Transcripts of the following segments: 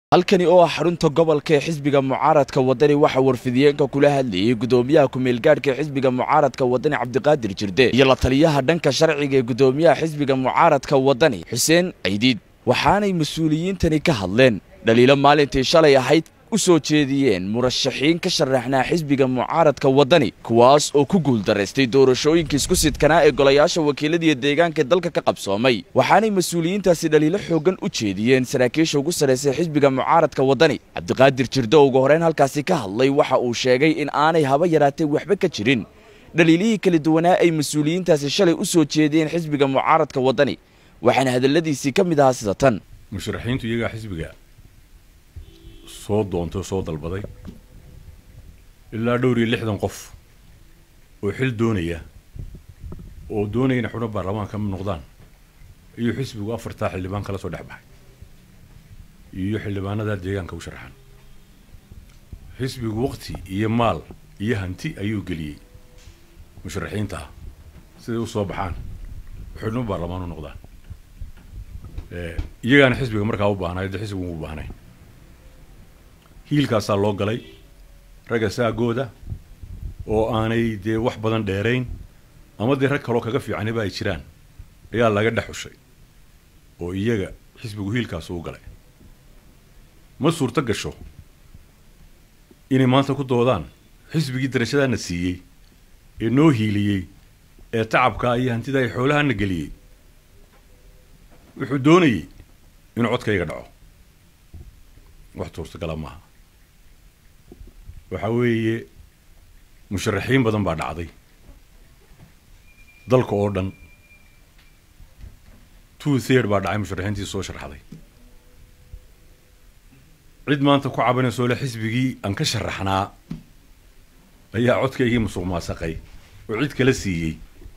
halkani oo ah xarunta gobolka ee xisbiga mucaaradka wadani waxaa warfidiyeenka kula hadlayay gudoomiyaha ku-meelgaadhka xisbiga mucaaradka wadani cabdiqaadir jirde iyo la taliyaha dhanka sharciga ee gudoomiyaha xisbiga mucaaradka wadani xuseen caydiid waxaanay mas-uuliyiintani ka hadleen dhaliilo maalintii shalay ahayd u soo jeediyeen murashaxiin ka sharaxnaa xisbiga mucaaradka wadani kuwaas oo ku guuldaraystay doorashooyinka isku sidkanaa ee golayaasha wakiiladiiyo deegaanka dalka ka qabsoomay waxaanay mas-uuliyiintaasi dhaliilo xooggan u jeediyeen saraakiisha ugu sarraysay xisbiga mucaaradka wadani cabdiqaadir jirdo ugu horeyn halkaasi ka hadlay waxa uu sheegay in aanay haba yaraatee waxba ka jirin dhaliilihii kala duwanaa ay mas-uuliyiintaasi shalay u soo jeediyeen xisbiga mucaaradka wadani waxaana hadalladiisii ka mid ahaa sida tan musharaxiintu iyagaa xisbiga soo doontay oo soo dalbaday ilaa dhowr iyo lixdan qof oo xil doonaya oo doonaya inay xubno baarlamaanka ka mid noqdaan ayuu xisbigu afartaa xildhibaan kala soo dhex baxay iyo xildhibaanadaa deegaanka u sharaxan xisbigu waqti iyo maal iyo hanti ayuu geliyey musharaxiinta ah siday u soo baxaan xubno baarlamaan u noqdaan iyagaana xisbiga markaa u baahnay dee xisbigu u baahnay hiilkaasaa loo galay ragga saagooda oo aanay dee wax badan dheerayn ama dee rag kaloo kaga fiicaniba ay jiraan ayaa laga dhex xushay oo iyaga xisbigu hiilkaasu u galay ma suurto gasho inay maanta ku doodaan xisbigii darashadaana siiyey ee noo hiiliyey ee tacabkaa iyo hantida ay xoolahana geliyey wuxuu doonayey inuu codkayga dhaco wax suurtagala maaha waxaa weeye musharaxiin badan baa dhacday dalka oo dhan two third baa dhacay musharaxiintii soo sharxday cid maanta ku cabanaysoo le xisbigii aan ka sharaxnaa ayaa codkaygii musuq maasaqay oo cid kala siiyey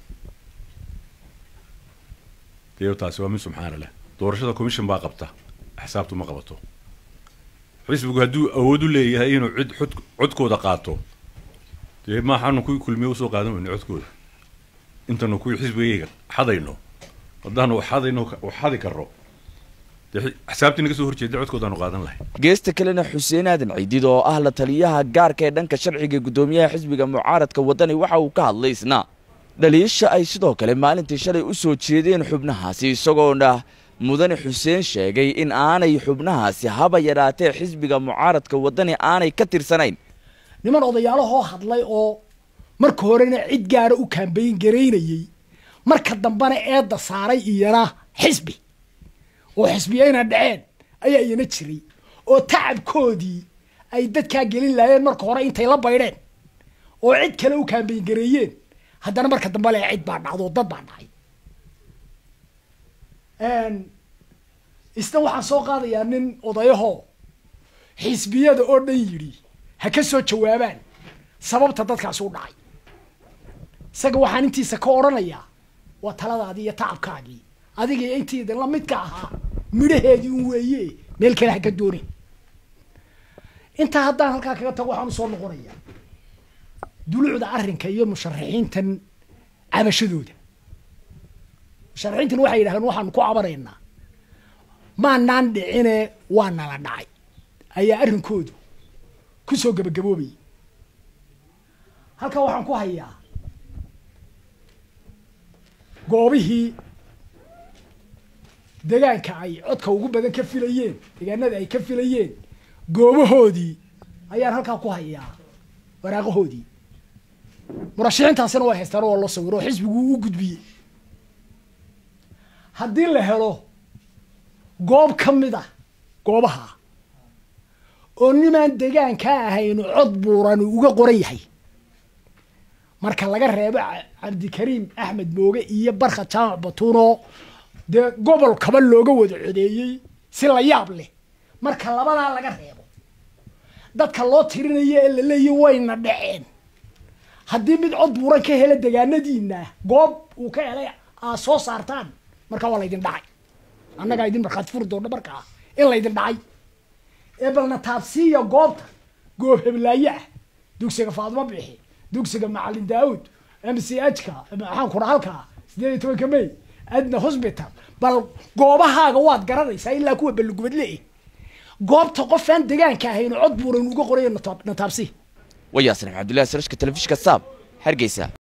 dee taasi waa min subxaana leh doorashada commission baa qabta axsaabtu ma qabato xisbigu hadduu awood u leeyahay inuu cid xod codkooda qaato dee maaxaanu kuwii kulmiye usoo qaadan weyne codkooda intanu kuwii xisbigayga xadayno haddaanu xadayno xadi karro dee axsaabtii naga soo horjeeda codkoodaanu qaadan lahay geesta kalena xuseen aadan ciidid oo ah la taliyaha gaarka ee dhanka sharciga gudoomiyaha xisbiga mucaaradka wadani waxa uu ka hadlay isna dhaliisha ay sidoo kale maalintii shalay u soo jeedeen xubnahaasi isagoona mudane xuseen sheegay in aanay xubnahaasi haba yadhaatee xisbiga mucaaradka wadani aanay ka tirsanayn niman odayaalahoo hadlay oo marka horena cid gaara u kaambayn garaynayey marka dambena eedda saaray iyana xisbi oo xisbiyayna dhaceen ayaa iyana jiray oo tacabkoodii ay dadkaa gelin laayeen marka hore intay la baydheen oo cid kale u kaambayn gareeyeen haddana marka dambe le cid baa dhacdo dad baa dhacay isna waxaan soo qaadayaa nin odayaho xisbiyada oo dhan yidhi ha ka soo jawaabaan sababta dadkaas u dhacay isaga waxaan intiisa ka odhanayaa waa taladaadii iyo tacabkaagii adiga intiida lamidka ahaa midhaheedii un weeye meel kale ha ka doonin intaa haddaan halkaa kaga tago waxaan usoo noqonayaa dulucda arrinka iyo musharaxiintan cabashadooda musharaxiintan waxay yidhahdeen waxaanu ku cabanaynaa maanaan dhicine waa nala dhacay ayaa arrinkoodu ku soo gabagaboobayay halkaa waxaan ku hayaa goobihii degaanka ay codka ugu badan ka filayeen degaanada ay ka filayeen goobahoodii ayaan halkaa ku hayaa waraaqahoodii murashaxiintaasina waa haystaan waa loo sawiro oo xisbigu u gudbiyey haddii la helo goob ka mid ah goobaha oo nimaan degaankaa ahaynu cod buuran uga qoran yahay marka laga reebo cabdikariim axmed mooge iyo barka jaamac batuunoo dee gobol kaba looga wada codeeyey si la yaab leh marka labadaa laga reebo dadka loo tirinayo ee la leeyahy wayna dhaceen haddii mid cod buuran ka hela degaanadiina goob uu ka helay aad soo saartaan markaa waa laydin dhacay annagaa idin markhaati furi doona markaa in laydin dhacay ee balna taabsiiya goobta goob heblaaye ah dugsiga faadmo bixi dugsiga macalin daawud m c h-ka maxaan kura halkaa sideed iyo tobanka may adna hosbital bal goobahaaga waad garanaysaa ilaa kuwa balugubadle goobta qof aan degaanka ahayn cod buuran uga qoraya nataabsi waa yaasir cabdullahi sarashka telefishka saab hargeysa